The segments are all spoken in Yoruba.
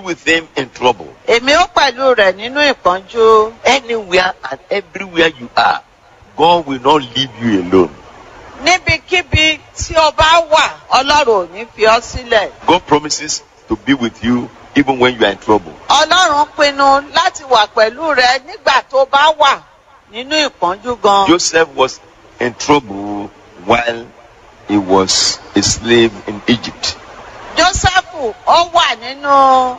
with him in trouble. èmi ó pẹ̀lú rẹ̀ nínú ìpọ́njú. Anywhere and everywhere you are, God will not leave you alone. níbikíbi tí o bá wà ọlọ́run ò ní fi ọ́ sílẹ̀. God promises to be with you even when you are in trouble. ọlọ́run pinnu láti wà pẹ̀lú rẹ nígbà tó bá wà nínú ìpọ́njú gan. Joseph was in trouble while he was a slave in Egypt. jósẹ́fù ó wà nínú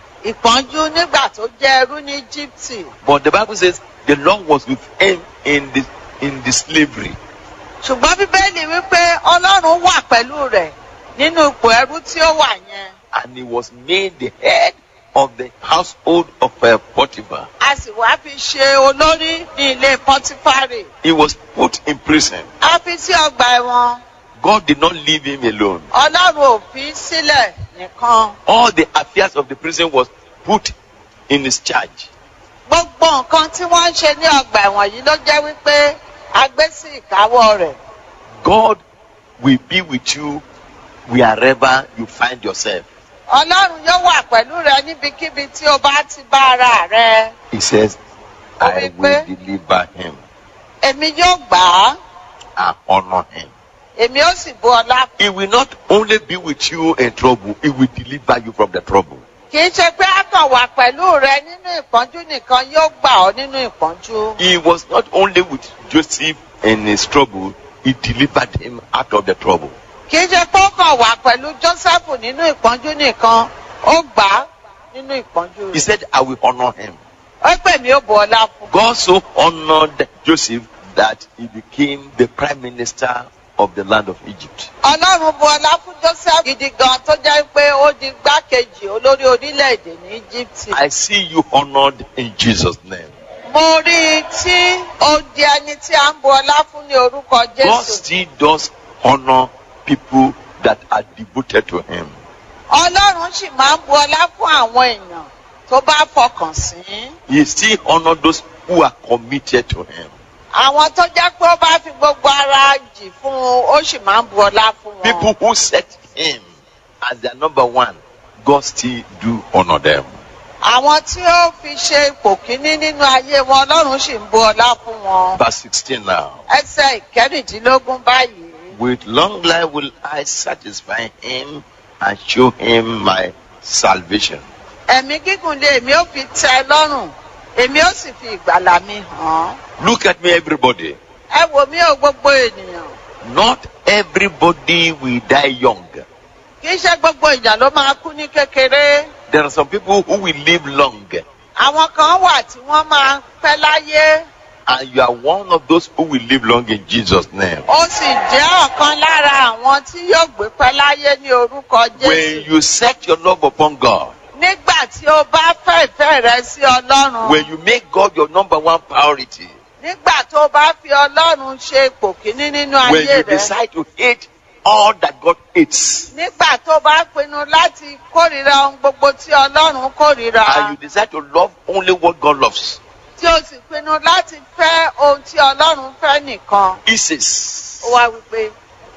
ìpọ́njú nígbà tó jẹ́ ẹrú ní íjíbítì. But the Bible says the Lord was with him in the in the slavery. ṣùgbọ́n bíbélì wípé ọlọ́run wà pẹ̀lú rẹ̀ nínú ipò ẹrú tí ó wà yẹn. And he was made the head of the household of uh, Potiphar. a sì wá fi ṣe olórí ní ilé pọtifárì. He was put in prison. a fi sí ọgbà ẹ̀wọ̀n. God did not leave him alone. ọlọ́run ò fi sílẹ̀ nìkan. All the affairs of the prison was put in his charge. gbogbo nǹkan tí wọ́n ń ṣe ní ọgbà ẹ̀wọ̀n yìí ló jẹ́ wípé a gbé sí ìkáwọ́ rẹ̀. God will be with you wherever you find yourself. ọlọ́run yóò wà pẹ̀lú rẹ níbikíbi tí o bá ti bá ara rẹ. He says, Ó I wí will pé- deliver him èmi yóò gbà á and honor him. èmi ó sì bu ọlá. He will not only be with you in trouble, he will deliver you from the trouble. kì í ṣe pé a kàn wà pẹ̀lú rẹ nínú ìpọ́njú nìkan yóò gbà ọ́ nínú ìpọ́njú. He was not only with Joseph in his trouble, he delivered him out of the trouble. kì í ṣe pé ó kàn wà pẹ̀lú jósẹ́fù nínú ìpọ́njú nìkan ó gbà á nínú ìpọ́njú He rẹ̀. said, I will honor him. ó pè mí ó bu ọlá fún. God so honored Joseph that he became the prime minister of the land of Egypt. ọlọ́run bu ọlá fún joseph gidi gan tó jẹ́ pé ó di gbákejì olórí orílẹ̀-èdè ní íjíbítì. I see you honored in Jesus' name. mo rí i tí ó di ẹni tí a ń bu ọlá fún ní orúkọ God jésù. still does honor people that are devoted to him. ọlọ́run sì máa ń bu ọlá fún àwọn èèyàn tó bá fọkàn sí. He still honor those who are committed to him. àwọn tó jẹ́ pé ó bá fi gbogbo ara jì fún un ó sì máa ń bu ọlá fún wọn. People who set him as their number one, God still do honor them. àwọn tí ó fi ṣe ipò kíní nínú ayé wọn ọlọ́run sì ń bu ọlá fún wọn. Verse 16 now. ẹsẹ̀ ìkẹrìndínlógún báyìí. With long life will I satisfy him and show him my salvation. ẹ̀mí gígùn lé èmi ó fi tẹ́ ẹ lọ́rùn èmi ó sì fi ìgbàlà mi hàn án. Look at me, everybody. ẹ wò mí o gbogbo ènìyàn Not everybody will die young. kì í ṣe gbogbo èèyàn ló máa kú ní kékeré. There are some people who will live long, àwọn kan wà tí wọ́n máa pẹ́ láyé and you are one of those who will live long in Jesus' name. ó sì jẹ́ ọ̀kan lára àwọn tí yóò gbé pẹ́ láyé ní orúkọ When jésù. you set your love upon God, nígbà tí o bá fẹ́ ìfẹ́ rẹ sí ọlọ́run. when you make God your number one priority, nígbà tó o bá fi ọlọ́run ṣe ipò kíní nínú when ayé you rẹ. decide to hate all that God hates, nígbà tó o bá pinnu láti kórìíra ohun gbogbo tí ọlọ́run kórìíra. and you decide to love only what God loves, tí o sì pinnu láti fẹ́ ohun tí ọlọ́run fẹ́ nìkan. He says, ó wá wípé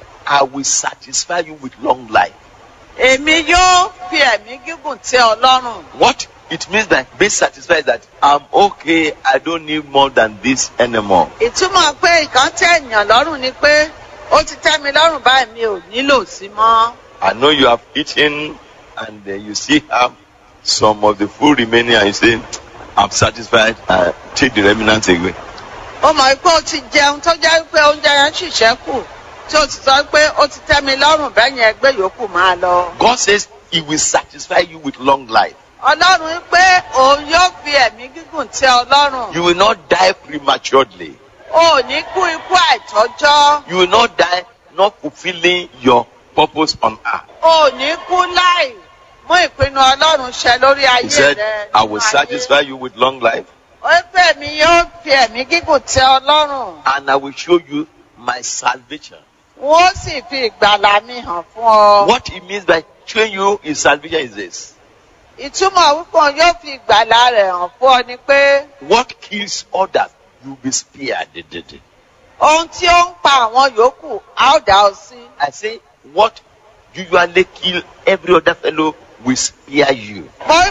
I will satisfy you with long life. èmi yóò fi ẹ̀mí gígùn tẹ́ ọlọ́run. What it means that being satisfied is that I'm okay, I don't need more than this anymore. ìtumọ̀ pé nǹkan tẹ́ ènìyàn lọ́rùn ni pé ó ti tẹ́ mi lọ́rùn báyìí mi ò nílò sí mọ́. I know you have eaten and uh, you still have some of the food remaining and you say, I'm satisfied, uh, take the remnants away. ó mọ̀ pé ó ti jẹun tó jẹ́ pé oúnjẹ yẹn sì ṣẹ́kù tí ó ti sọ pé ó ti tẹ́ mi lọ́rùn bẹ́ẹ̀ yẹn ẹgbẹ́ yòókù máa lọ. God says He will satisfy you with long life. ọlọ́run pé òun yóò fi ẹ̀mí gígùn tẹ́ ọlọ́run. You will not die prematurely. o ò ní kú ikú àìtọ́jọ́. You will not die not fulfilling your purpose on earth. o ò ní kú láì mú ìpinnu ọlọ́run ṣẹ lórí He ayé said, rẹ. I will nínú ayé. satisfy you with long life ó pè mí yóò fi ẹ̀mí gígùn tẹ́ ọlọ́run. and I will show you my salvation. wọ́n sì fi ìgbàlà mi hàn fún ọ. What it means by showing you his salvation is this. ìtumọ̀ wípé òun yóò fi ìgbàlà rẹ̀ hàn fún ọ ni pé What kills others, you'll be spared. ohun tí ó ń pa àwọn yòókù á ó dá ọ sí. I say, what usually kill every other fellow will spare you. mo